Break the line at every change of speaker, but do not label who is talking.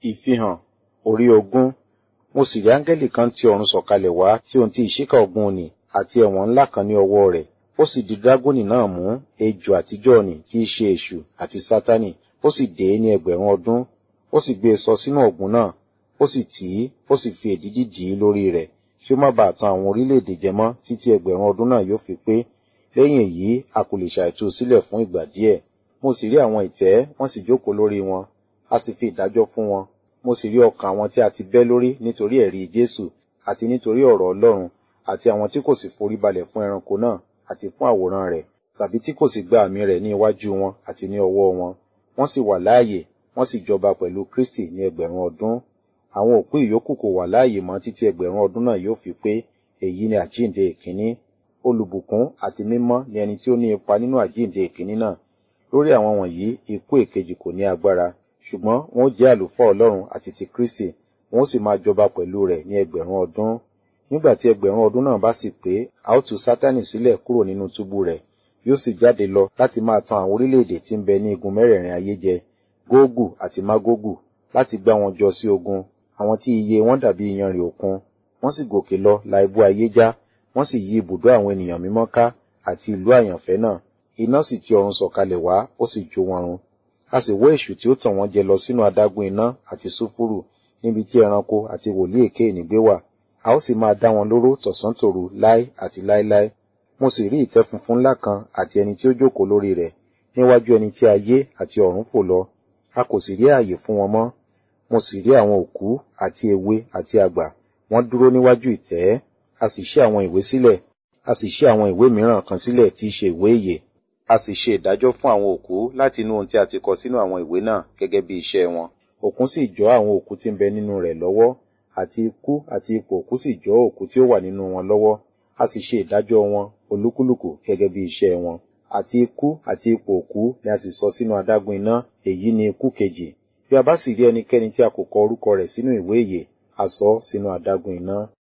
Ìfihàn orí ogún. Mo sì rí áńgẹ́lì kan tí ọ̀run sọ̀kalẹ̀ wá tí ohun tí ìṣíkà ọ̀gbun nì àti ẹ̀wọ̀n ńlá kan ní ọwọ́ rẹ̀. Ó sì di dágónì náà mú, ejò àtijọ́ nì tí í ṣe èṣù àti sátánì, ó sì dè é ní ẹgbẹ̀rún ọdún. Ó sì gbé e sọ sínú ọ̀gbun náà, ó sì tì í, ó sì fi èdídì dì í lórí rẹ̀, kí ó má baà tan àwọn orílẹ̀-èdè jẹ mọ́ títí ẹgbẹ̀rún ọdún náà yóò fi pé. Lẹ́yìn èyí, a kò lè ṣàìtú sílẹ̀ fún ìgbà díẹ̀. Mo sì rí àwọn ìtẹ́, wọ́n sì jókòó lórí wọn, a sì fi ìdájọ́ fún wọn. Mo sì rí ọkàn àwọn tí a ti bẹ́ lórí nítorí ẹ̀rí Jésù àti nítorí ọ̀rọ̀ Ọlọ́run, àti àwọn tí kò sì foríbalẹ̀ fún ẹranko náà àti fún àwòrán rẹ̀, tàbí tí kò sì gba àmì rẹ̀ ní iwájú wọn àti ní ọwọ́ wọn. Wọ́n sì wà láàyè, wọ́n sì jọba pẹ̀lú Kristi ní ẹgbẹ̀rún ọdún. Àwọn òkú ìyókù kò wà láàyè mọ́ títí ẹgbẹ̀rún ọdún náà yóò fi pé. Èyí ni àjíǹde ìkíní. Olùbùkún àti mímọ́ ni ẹni tí ó ní ipa nínú àjíǹde ìkíní náà. Lórí àwọn wọ̀nyí, ikú èkejì kò ní agbára, ṣùgbọ́n wọn ó jẹ́ àlùfáà Ọlọ́run àti ti Kristi, wọn ó sì máa jọba pẹ̀lú rẹ̀ ní ẹgbẹ̀rún ọdún. Nígbà tí ẹgbẹ̀rún ọdún náà bá sì pé, a ó tú Sátánì sílẹ̀ kúrò nínú túbú rẹ̀, yóò sì jáde lọ láti máa tan àwọn orílẹ̀-èdè tí ń bẹ ní igun mẹ́rẹ̀ẹ̀rin ayé jẹ, Gógù àti Mágógù, láti gbá wọn jọ sí ogun, àwọn tí iye wọn dàbí iyanrìn òkun. Wọ́n sì gòkè lọ la ibú ayé já, wọ́n sì yí ibùdó àwọn ènìyàn mímọ́ ká àti ìlú àyànfẹ́ náà. Iná sì ti ọ̀run sọ̀kalẹ̀ wá, ó sì jó wọn run. A sì wọ́ èṣù tí ó tàn wọ́n jẹ lọ sínú adágún iná àti sulfuru, níbi tí ẹranko àti wòlíì èké ìnígbé wà. A ó sì máa dá wọn lóró tọ̀sán tòru láé àti láéláé. Mo sì rí ìtẹ́ funfun ńlá kan àti ẹni tí ó jókòó lórí rẹ̀, níwájú ẹni tí ayé àti ọ̀run fò lọ. A kò sì rí ààyè fún wọn mọ́. Mo sì rí àwọn òkú àti èwe àti àgbà, wọ́n dúró níwájú ìtẹ́. A sì ṣí àwọn ìwé sílẹ̀, a sì ṣí àwọn ìwé mìíràn kan sílẹ̀ tí í ṣe ìwé ìyè. A sì ṣe ìdájọ́ fún àwọn òkú láti inú ohun tí a ti kọ sínú àwọn ìwé náà gẹ́gẹ́ bí iṣẹ́ wọn. Òkun sì jọ́ àwọn òkú tí ń bẹ nínú rẹ̀ lọ́wọ́, àti ikú àti ipò òkú sì jọ́ òkú tí ó wà nínú wọn lọ́wọ́. A sì ṣe ìdájọ́ wọn olúkúlùkù gẹ́gẹ́ bí iṣẹ́ wọn. Àti ikú àti ipò òkú ni a sì sọ sínú adágún iná, èyí ni ikú kejì. Bí a bá sì rí ẹnikẹ́ni tí a kò kọ orúkọ rẹ̀ sínú ìwé ìyè, a sọ ọ́ sínú adágún iná.